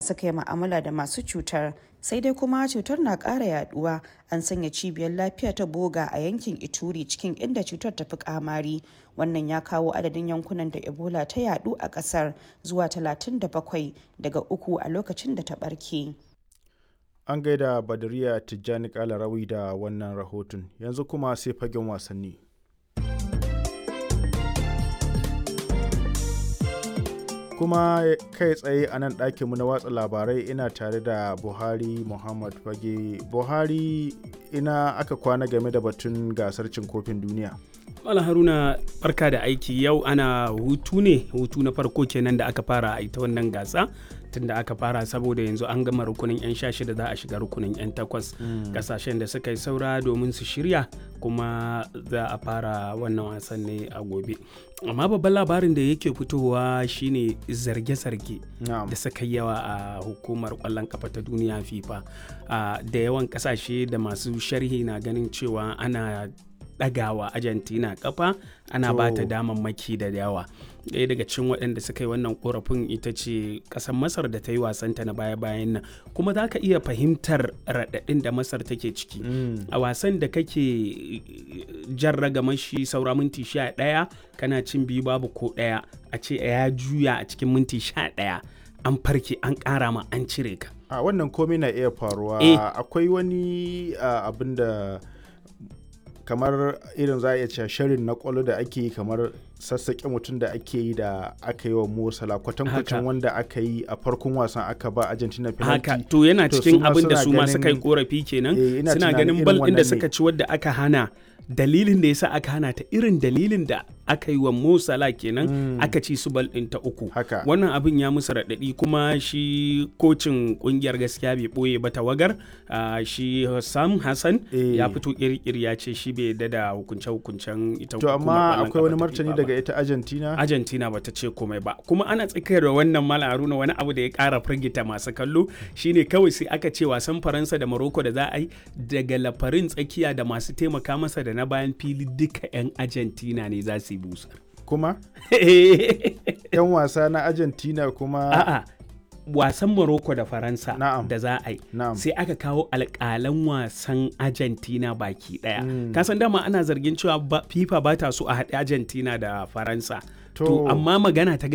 suka yi ma'amala da masu cutar sai dai kuma cutar na ƙara yaduwa an sanya cibiyar lafiya ta boga a yankin ituri cikin inda cutar ta fi kamari wannan ya kawo adadin yankunan da ebola ta yadu a ƙasar zuwa 37 daga uku a lokacin da ta ɓarke. An gaida Badariya Tijjani Kalarawi da wannan rahoton yanzu kuma sai fagen wasanni. kuma kai tsaye a nan ɗakinmu na watsa labarai ina tare da buhari muhammad fage buhari ina aka kwana game da batun gasar cin kofin duniya Mala Haruna barka da aiki yau ana hutu ne hutu na farko kenan da aka fara a ita wannan gasa tunda aka fara saboda yanzu an gama rukunin 'yan sha shida za a shiga rukunin 'yan takwas kasashen da suka yi saura domin su shirya kuma za a fara wannan wasan ne a gobe amma babban labarin da yake fitowa shine zarge-zarge da suka yi yawa a hukumar kwallon kafa ta duniya fifa da yawan kasashe da masu sharhi na ganin cewa ana ɗagawa argentina kafa ana ba ta damammaki da yawa ɗaya daga cikin waɗanda suka yi wannan korafin ita ce ƙasar masar da ta yi wasanta na baya-bayan nan kuma za ka iya fahimtar raɗaɗin da masar take ciki a wasan da kake jan ragamashi saura minti sha ɗaya kana cin biyu babu ko ɗaya a ce ya juya a cikin minti sha ɗaya an farke an ƙara ma an cire ka a wannan komai na iya faruwa akwai wani abin da kamar irin za a iya cewa shirin na kwallo da ake yi kamar sassaƙe mutum da ake yi da aka yi wa Mosala kwatankwacin wanda aka yi a farkon wasan aka ba Argentina penalty. Haka to yana cikin abin da su ma suka yi korafi kenan suna ganin bal ɗin da suka ci wadda aka hana dalilin da yasa aka hana ta irin dalilin da aka yi wa Mosala kenan mm. aka ci su bal ɗin ta uku. Haka. Wannan abin ya musu raɗaɗi kuma shi kocin ƙungiyar gaskiya bai ɓoye ba tawagar uh, shi Sam Hassan e. ya fito ƙirƙiri ya ce shi bai yarda da hukunce-hukuncen ita To amma akwai wani martani daga ita Argentina? Argentina bata ce komai ba. Kuma ana tsakiyar da wannan Mala Haruna wani abu da ya ƙara firgita masu kallo shine kawai sai aka ce wasan Faransa da Morocco da za a yi daga lafarin tsakiya da masu taimaka masa da na bayan fili duka 'yan Argentina ne za su yi busar. Kuma? 'Yan wasa na Argentina kuma? A'a. wasan Morocco da Faransa da za a yi sai aka kawo alƙalan wasan Argentina baki ɗaya. Mm. Kasan dama ana zargin cewa FIFA ba ta so a haɗe Argentina da Faransa. To, amma magana ta